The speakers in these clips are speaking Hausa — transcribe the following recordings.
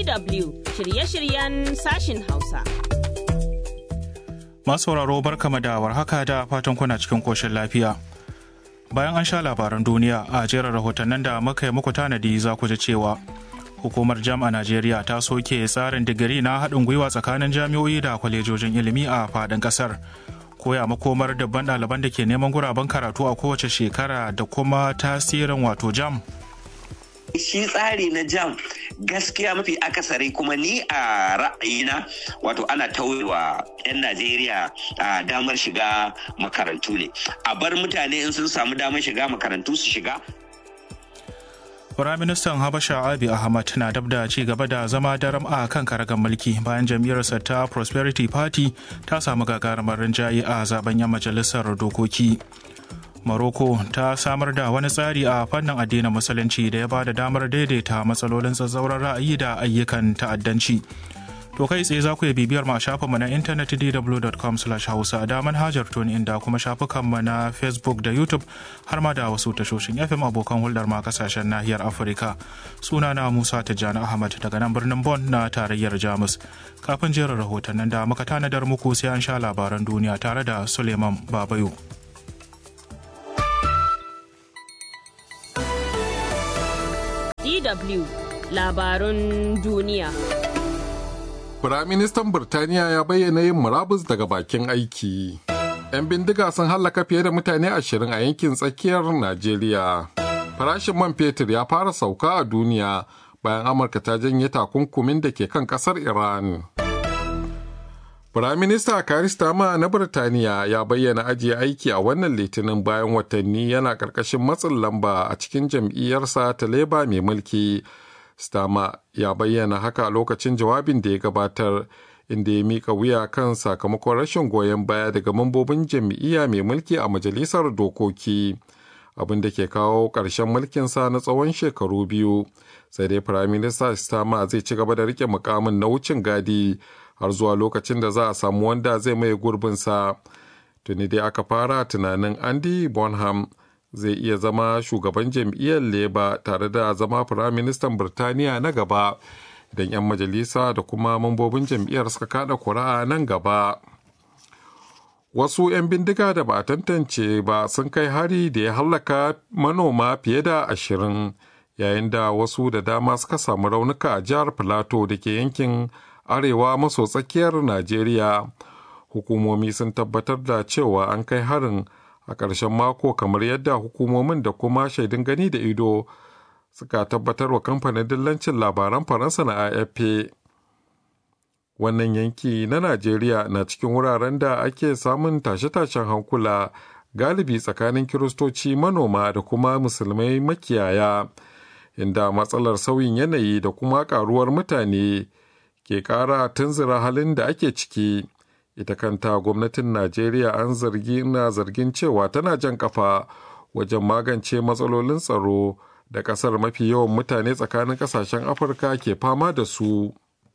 DW shirye-shiryen sashin Hausa. Masu sauraro barkama da warhaka da fatan kuna cikin koshin lafiya. Bayan an sha labaran duniya a jerin rahotannin da muka yi muku tanadi za ku ji cewa hukumar jam a Najeriya ta soke tsarin digiri na haɗin gwiwa tsakanin jami'o'i da kwalejojin ilimi a faɗin ƙasar. Koya makomar dabban ɗaliban da ke neman guraben karatu a kowace shekara da kuma tasirin wato jam shi tsari na jam gaskiya mafi akasari kuma ni a ra'ayina wato ana tauyewa 'yan najeriya a damar shiga makarantu ne a bar mutane in sun samu damar shiga makarantu su shiga Firaministan Habasha Abi Ahmad na dab da ci gaba da zama daram a kan karagar mulki bayan jam'iyyarsa ta Prosperity Party ta samu gagarumar rinjaye a zaben yan majalisar dokoki. Morocco ta samar da wani tsari a fannin addinin musulunci da ya ba da damar daidaita matsalolin tsatsauran ra'ayi da ayyukan ta'addanci. To kai tsaye za ku yi bibiyar ma shafinmu na intanet dw.com hausa da manhajar tuni inda kuma shafukanmu na Facebook da YouTube har ma da wasu tashoshin FM abokan hulɗar ma kasashen nahiyar Afirka. Sunana Musa Tijjani Ahmad daga nan birnin Bon na tarayyar Jamus. Kafin jerin rahotannin da muka tanadar muku sai an sha labaran duniya tare da Suleiman Babayo. DW labarun duniya. Firaministan Birtaniya ya bayyana yin murabus daga bakin aiki. 'Yan bindiga sun hallaka fiye da mutane ashirin a yankin tsakiyar Najeriya. Farashin man fetur ya fara sauka a duniya bayan Amurka ta janye takunkumin da ke kan kasar Iran. Firaminista Karistama na Birtaniya ya bayyana ajiye aiki a wannan litinin bayan watanni yana ƙarƙashin matsin lamba a cikin jam'iyyarsa ta leba mai mulki. Stama ya bayyana haka a lokacin jawabin da ya gabatar inda ya mika wuya kan sakamakon rashin goyon baya daga mambobin jam'iyya mai mulki a majalisar dokoki abin da ke kawo ƙarshen mulkinsa na tsawon shekaru biyu sai dai firaminista Stama zai ci gaba da rike mukamin na wucin gadi har zuwa lokacin da za a samu wanda zai maye gurbinsa tuni dai aka fara tunanin Andy Bonham zai iya zama shugaban jam'iyyar leba tare da zama firaministan birtaniya na gaba idan 'yan majalisa da kuma mambobin jam'iyyar suka kada kuri'a nan gaba wasu 'yan bindiga da ba a tantance ba sun kai hari da ya hallaka manoma fiye da ashirin yayin da wasu da dama suka samu raunuka a jihar filato da ke yankin arewa maso tsakiyar najeriya hukumomi sun tabbatar da cewa an kai harin a ƙarshen mako kamar yadda hukumomin da kuma shaidun gani da ido suka tabbatar wa kamfanin dillancin labaran faransa na afp wannan yanki na najeriya na cikin wuraren da ake samun tashe-tashen hankula galibi tsakanin kiristoci manoma da kuma musulmai makiyaya inda matsalar sauyin yanayi da kuma karuwar mutane ke ƙara tunzura halin da ake ciki ita kanta gwamnatin najeriya an zargi na zargin cewa tana jan kafa wajen magance matsalolin tsaro da kasar mafi yawan mutane tsakanin kasashen afirka ke fama da su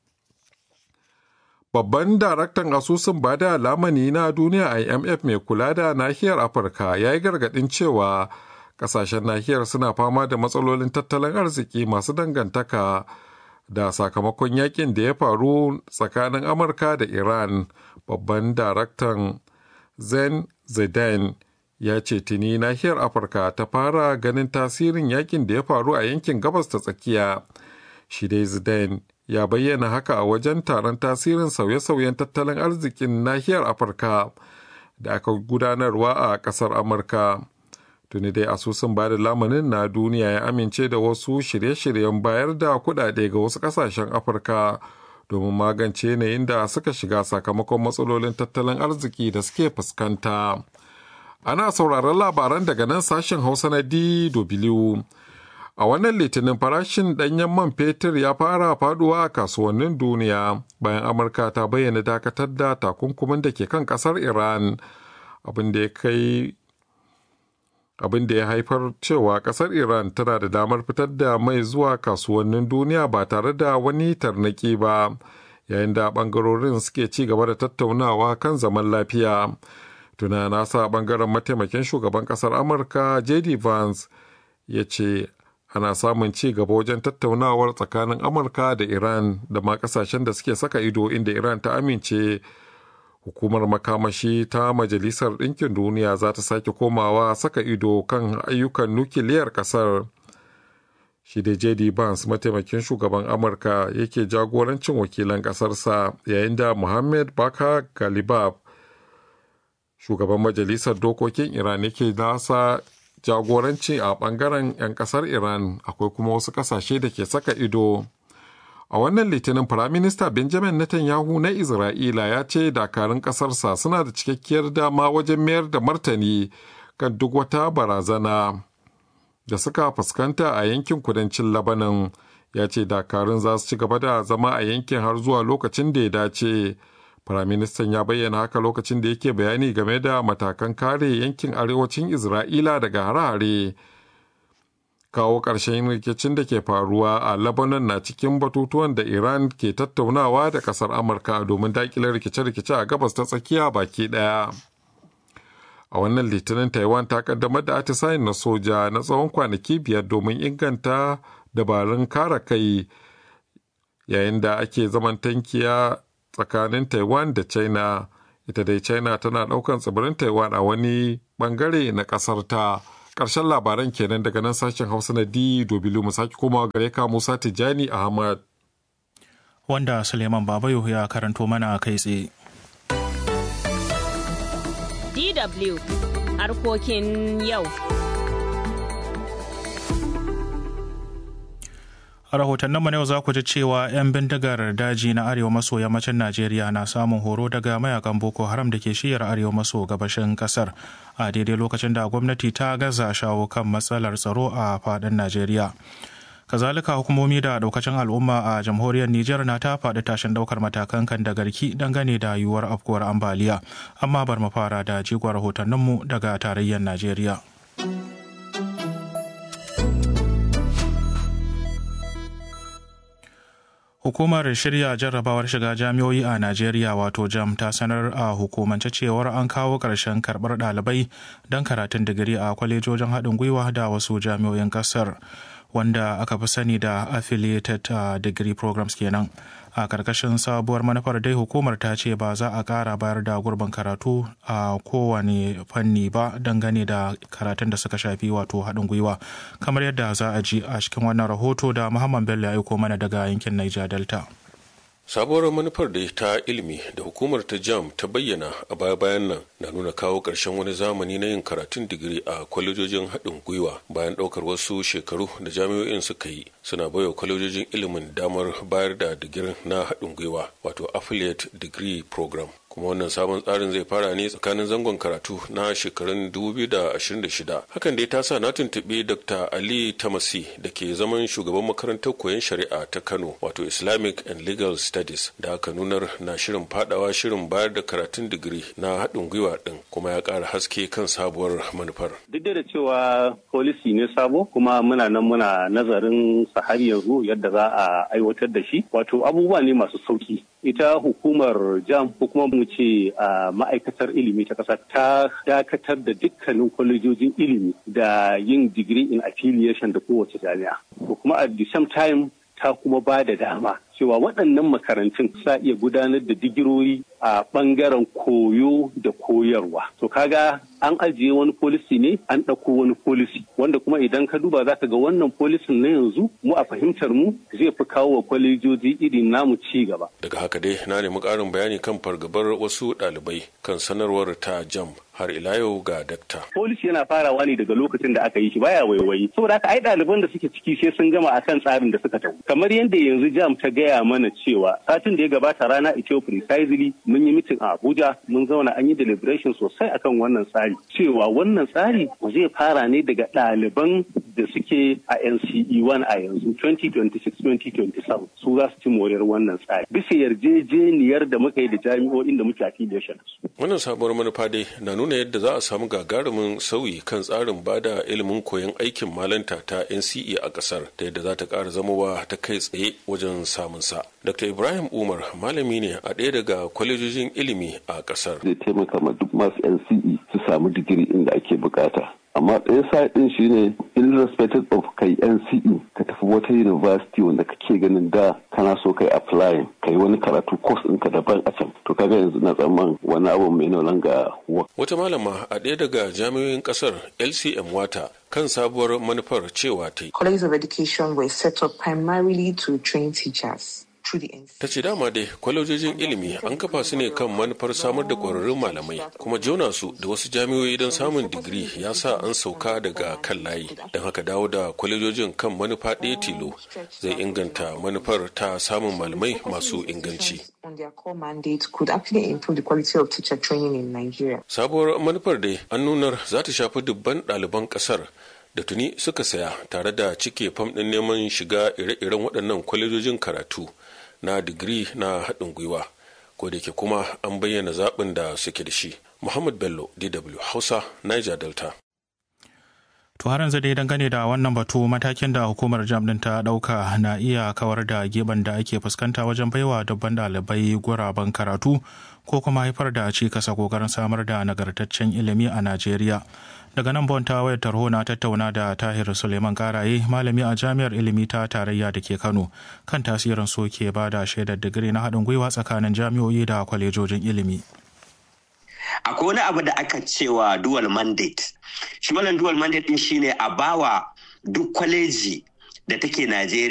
babban daraktan asusun bada lamani na duniya imf mai kula da nahiyar afirka ya yi gargadin cewa kasashen nahiyar suna fama da matsalolin tattalin arziki masu dangantaka da sakamakon yakin da ya faru tsakanin amurka da iran babban daraktan zen zidane ya ce tuni nahiyar afirka ta fara ganin tasirin yakin da ya faru a yankin gabas ta tsakiya shi dai zidane ya bayyana haka a wajen taron tasirin sauye-sauyen tattalin arzikin nahiyar afirka da aka gudanarwa a kasar amurka tuni dai asusun ba da lamanin na duniya ya amince da wasu shirye-shiryen bayar da kuɗaɗe ga wasu ƙasashen afirka domin magance yanayin da suka shiga sakamakon matsalolin tattalin arziki da suke fuskanta ana sauraron labaran daga nan sashen hausa na dw a wannan litinin farashin ɗanyen man fetur ya fara faduwa a kasuwannin duniya bayan amurka ta bayyana dakatar da takunkumin da ke kan ƙasar iran abin da ya kai abin da ya haifar cewa kasar iran tana da damar fitar da mai zuwa kasuwannin duniya ba tare da wani tarnaki ba yayin da bangarorin suke ci gaba da tattaunawa kan zaman lafiya tuna nasa bangaren mataimakin shugaban kasar amurka jd vance ya ce ana samun ci gaba wajen tattaunawar tsakanin amurka da iran da ma kasashen da suke saka ido inda iran ta amince hukumar makamashi ta majalisar ɗinkin duniya za ta sake komawa saka ido kan ayyukan nukiliyar ƙasar shi da jd Vance mataimakin shugaban amurka yake jagorancin wakilan ƙasarsa yayin da muhammad baka galibab shugaban majalisar dokokin iran yake nasa jagoranci a bangaren 'yan kasar iran akwai kuma wasu kasashe da ke saka ido a wannan litinin firaminista benjamin netanyahu na isra'ila ya ce dakarun kasarsa suna da cikakkiyar dama wajen mayar da martani kan duk wata barazana da suka fuskanta a yankin kudancin labanan ya ce dakarun za su ci gaba da zama a yankin har zuwa lokacin da ya dace Firaministan ya bayyana haka lokacin da yake bayani game da matakan kare yankin arewacin Isra'ila daga hare-hare. Kawo ƙarshen rikicin da ke faruwa a Lebanon na cikin batutuwan da Iran ke tattaunawa da ƙasar Amurka domin daƙile rikice-rikice a gabas ta tsakiya baki ɗaya. A wannan litinin Taiwan ta kaddamar da atisayin na soja na tsawon kwanaki biyar domin inganta dabarun kare kai yayin da ake zaman tankiya tsakanin taiwan da china ita dai china tana daukan tsibirin taiwan a wani bangare na kasar ta ƙarshen labaran kenan daga nan sashen hausa na dw mu sake komawa gare ka musa tijjani ahmad wanda suleiman babayo ya karanto mana kai tsaye DW harkokin yau. A rahotanninmu na yau za ku ji cewa 'yan bindigar daji na arewa maso yammacin Najeriya na samun horo daga mayakan Boko Haram da ke shiyar arewa maso gabashin kasar a daidai lokacin da gwamnati ta gaza shawo kan matsalar tsaro a faɗin Najeriya. Kazalika hukumomi da daukacin al'umma a jamhuriyar Nijar na ta faɗi tashin ɗaukar matakan kan da garki dangane da yiwuwar afkuwar ambaliya. Amma bar mu fara da jigon rahotanninmu daga tarayyar Najeriya. Hukumar shirya jarrabawar shiga jami'o'i a Najeriya wato JAM ta sanar a hukumance cewar an kawo ƙarshen karɓar ɗalibai don karatun digiri a kwalejojin haɗin gwiwa da wasu jami'o'in ƙasar wanda aka fi sani da affiliated uh, degree programs kenan. a karkashin sabuwar manufar dai hukumar ta ce ba za a ƙara bayar da gurbin karatu a kowane fanni ba dangane da karatun da suka shafi wato haɗin gwiwa kamar yadda za a ji a cikin wannan rahoto da muhammad bello ya aiko mana daga yankin niger delta sabuwar manufar da ta ilimi da hukumar ta jam ta bayyana a baya-bayan nan na nuna kawo ƙarshen wani zamani na yin karatun digiri a kwalejojin haɗin gwiwa bayan ɗaukar wasu shekaru da jami'o'in suka yi suna baiwa kwalejojin ilimin damar bayar da digirin na haɗin gwiwa wato affiliate degree program kuma wannan sabon tsarin zai fara ne tsakanin zangon karatu na shekarun 2026 hakan dai ta sa na tuntuɓi dr ali tamasi da ke zaman shugaban makarantar koyon shari'a ta kano wato islamic and legal studies da aka nunar na shirin fadawa shirin bayar da karatun digiri na haɗin gwiwa ɗin kuma ya ƙara haske kan sabuwar manufar duk da cewa policy ne sabo kuma muna nan muna nazarin sa har yanzu yadda za a aiwatar da shi wato abubuwa ne masu sauki ita hukumar jam ko kuma mu ce a ma'aikatar ilimi ta ƙasa ta dakatar da dukkanin kwalejojin ilimi da yin digiri in affiliation da kowace jami'a ko kuma at the same time ta kuma ba da dama cewa waɗannan makarantun sa iya gudanar da digirori a ɓangaren koyo da koyarwa. To kaga an ajiye wani polisi ne an ɗauko wani polisi wanda kuma idan ka duba za ka ga wannan polisin na yanzu mu a fahimtar mu zai fi kawo wa kwalejoji irin namu ci gaba. daga haka dai na nemi ƙarin bayani kan fargabar wasu ɗalibai kan sanarwar ta jam har ila yau ga dakta. Polisi yana farawa ne daga lokacin da aka yi shi baya waiwayi. Saboda haka ai ɗaliban da suke ciki sai sun gama akan tsarin da suka tafi. Kamar yadda yanzu jam ta gaya mana cewa satin da ya gabata rana ita precisely mun yi mitin a Abuja mun zauna an yi deliberation sosai akan wannan tsari. Cewa wannan tsari zai fara ne daga ɗaliban da suke a NCE 1 a yanzu 2026-2027 su za su ci moriyar wannan tsari. Bisa yarjejeniyar da muka yi da jami'o'in da muke affiliation. Wannan sabuwar manufa dai na nuna yadda za a samu gagarumin sauyi kan tsarin bada ilimin koyon aikin malanta ta NCE a kasar ta yadda za ta ƙara zamowa ta kai tsaye wajen samun sa. Dr. Ibrahim Umar malami ne a ɗaya daga kwalejojin ilimi a kasar. Zai taimaka ma duk masu NCE su samu digiri inda ake bukata. amma ɗaya side ɗin shine irrespective of kai NCE ka tafi wata university wanda kake ganin da kana so kai apply kai wani karatu course ɗinka daban a can to kaga yanzu na tsamman wani abu mai no langa wata malama a ɗaya daga jami'oyin ƙasar LCM Wata kan sabuwar manufar cewa ta yi. Colleges of Education were set up primarily to train teachers. Ta ce dama dai kwalejojin ilimi an kafa su ne kan manufar samar da ƙwararrun malamai kuma jona su da wasu jami'o'i don samun digiri ya sa an sauka daga kan layi don haka dawo da kwalejojin kan manufa ɗaya tilo zai inganta manufar ta samun malamai masu inganci. Sabuwar manufar dai an nunar za ta shafi dubban ɗaliban ƙasar da tuni suka saya tare da cike fam ɗin neman shiga ire-iren waɗannan kwalejojin karatu na digiri na haɗin gwiwa ko da ke kuma an bayyana zaɓin da suke da shi muhammad bello dw hausa niger delta To har yanzu dai dangane da wannan batu matakin da hukumar jam din ta dauka na iya kawar da geban da ake fuskanta wajen baiwa dubban ɗalibai guraben karatu ko kuma haifar da cikasa kokarin samar da nagartaccen ilimi a Najeriya. Daga nan bon ta wayar tarho na tattauna da Tahir Suleiman Karaye malami a jami'ar ilimi ta tarayya da ke Kano kan tasirin soke ba da shaidar digiri na haɗin gwiwa tsakanin jami'o'i da kwalejojin ilimi. akwai wani abu da aka cewa dual mandate shi wannan dual mandate din shine a bawa duk kwaleji da take Najeriya